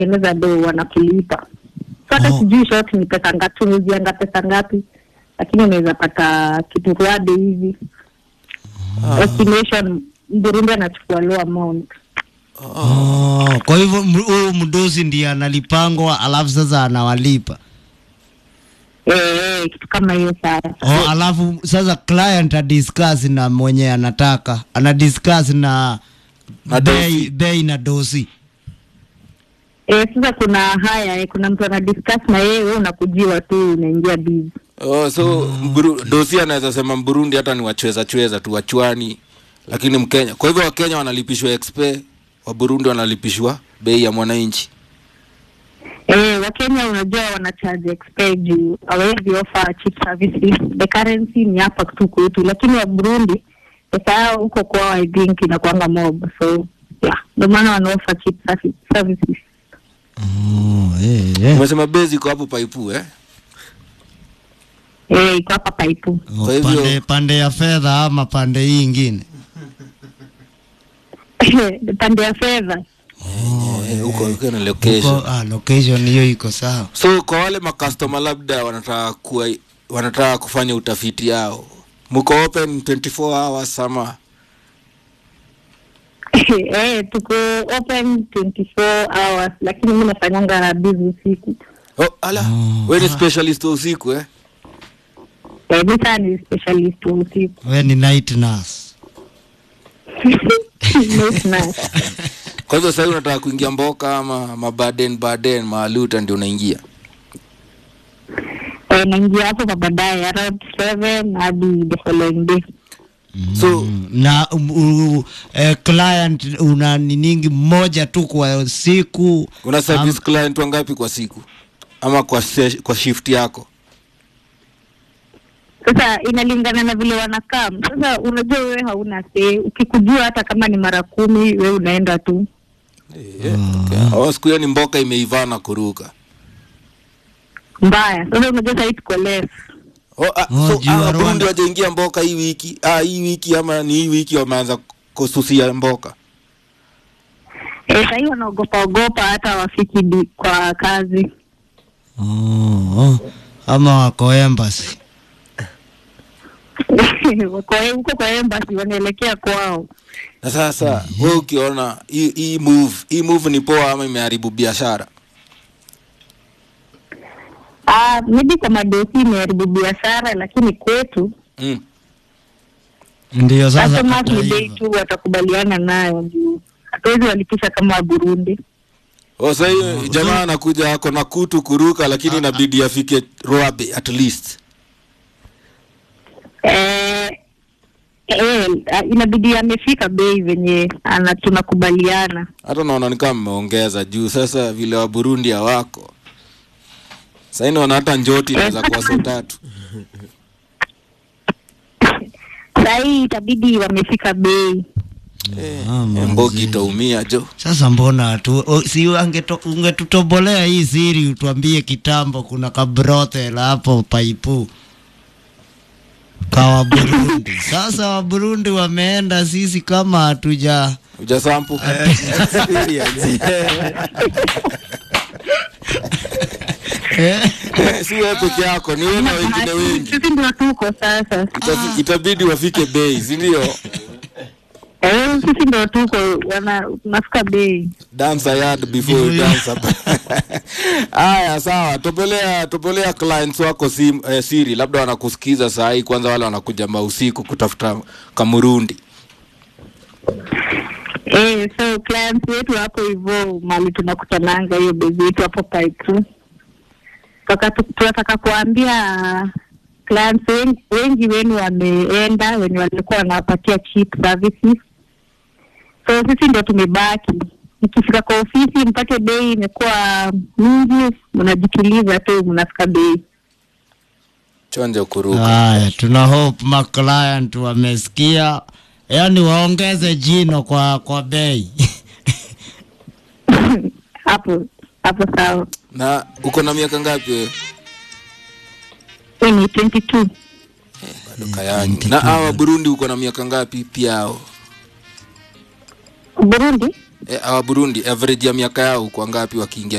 kutengeneza do wanakulipa so hata Oh. sijui short ni pesa ngapi tumezianga pesa ngapi lakini unaweza pata kitu ruade hivi estimation Burundi anachukua low amount Oh, kwa hivyo m- huyu mdosi ndiye analipangwa alafu sasa anawalipa. eh, eh, kitu kama hiyo sasa Oh, alafu sasa client adiscuss na mwenye anataka ana discuss na, Na bei, dosi. bei na dosi. eh, sasa kuna haya eh, kuna mtu ana discuss na yeye wewe unakujiwa tu unaingia busy Oh, so Mburu, dosi anaweza sema Burundi hata ni wachweza chweza tu wachwani, lakini Mkenya. Kwa hivyo Wakenya wanalipishwa expe, wa Burundi wanalipishwa bei ya mwananchi. Eh, Wakenya unajua wana charge expe juu hawawezi offer cheap services. The currency ni hapa tu kwetu, lakini wa Burundi pesa yao huko kwao I think inakuanga mob, so yeah, ndio maana wana offer cheap servi- services. Oh, eh, eh. Umesema bei ziko hapo paipu eh? Eh, iko hapa paipu. Oh, Kwa hivyo- pande, pande ya fedha ama pande hii ingine pande ya fedha Eh, huko huko na location. Huko, ah, location hiyo iko sawa. So kwa wale makastoma labda wanataka kuwa, wanataka kufanya utafiti yao, mko open 24 hours ama eh, tuko open 24 hours, lakini mimi nafanyanga busy usiku. oh, ala Oh. wewe ni specialist wa usiku eh? Eh, mimi sana ni specialist wa usiku. We ni night nurse. Nice, nice. Kwa hivyo sasa unataka kuingia mboka ama mabaden baden maaluta ndio unaingia Eh, naingia hapo kwa baadaye around 7 hadi the following day. so Mm, na um, u, eh, client una niningi mmoja tu kwa siku una service client wangapi kwa siku ama kwa, se- kwa shift yako Sasa inalingana na vile wanakaa. Sasa unajua wewe hauna say, ukikujua hata kama ni mara kumi wewe unaenda tu. yeah, okay. oh, siku hiyo ni mboka imeivana kuruka Mbaya. Sasa unajua sasa tuko less. oh, ah, Oh, so, juu ah, ya Waburundi Rwanda. wajaingia mboka hii wiki ah, hii wiki ama ni hii wiki wameanza kususia mboka Eh, sasa wanaogopa ogopa hata wafiki di, kwa kazi. oh, oh. ama wako embassy Wako huko kwa embassy wanaelekea kwao. na sasa we ukiona hii hii move hii move ni poa ama imeharibu biashara Ah, maybe kwa madosi imeharibu biashara lakini kwetu mm. ndio sasa customers ni kata bei hivyo. tu watakubaliana nayo juu hatuwezi walipisha kama wa Burundi. Oh, sasa hiyo jamaa anakuja ako na kutu kuruka lakini inabidi afike Roabe at least Eh, eh, inabidi amefika bei venye ana tunakubaliana. hata naona ni kama mmeongeza juu sasa vile wa Burundi hawako sasa naona hata njoti inaweza kuwa so tatu Sahii itabidi wamefika bei. Ah, Eh, manzi. mbogi itaumia jo Sasa mbona tu o, si angeto- ungetutobolea hii siri utuambie kitambo kuna kabrothel hapo paipu kawa Burundi. Sasa wa Burundi wameenda, sisi kama hatuja ujasampu eh? Eh, si wewe peke yako ni wewe na wengine wengi Sisi ndio tuko sasa. Itafi- itabidi wafike bei si ndio Eh, sisi ndio tuko wana tunafika bei. dance a yard before you dance up. Haya, sawa, topolea topolea clients wako sim, eh, siri, labda wanakusikiza saa hii. Kwanza wale wanakuja mausiku kutafuta kamurundi. Eh, so clients wetu hapo hivyo mali tunakutananga hiyo bei yetu hapo Paipu. Toka tu- tunataka kuambia clients wengi, wengi wenu wameenda wenye walikuwa wanawapatia cheap services. So sisi ndio tumebaki. Ikifika kwa ofisi mpate bei imekuwa mingi, mnajituliza tu mnafika bei. Chonjo kuruka. Haya, tuna hope ma client wamesikia, yaani waongeze jino kwa kwa bei hapo hapo sawa. Na uko na miaka ngapi wewe? Hii ni 22. Bado kayangi. Na hawa Burundi uko na miaka ngapi pia hao? Burundi e, awa burundi average ya miaka yao kwa ngapi wakiingia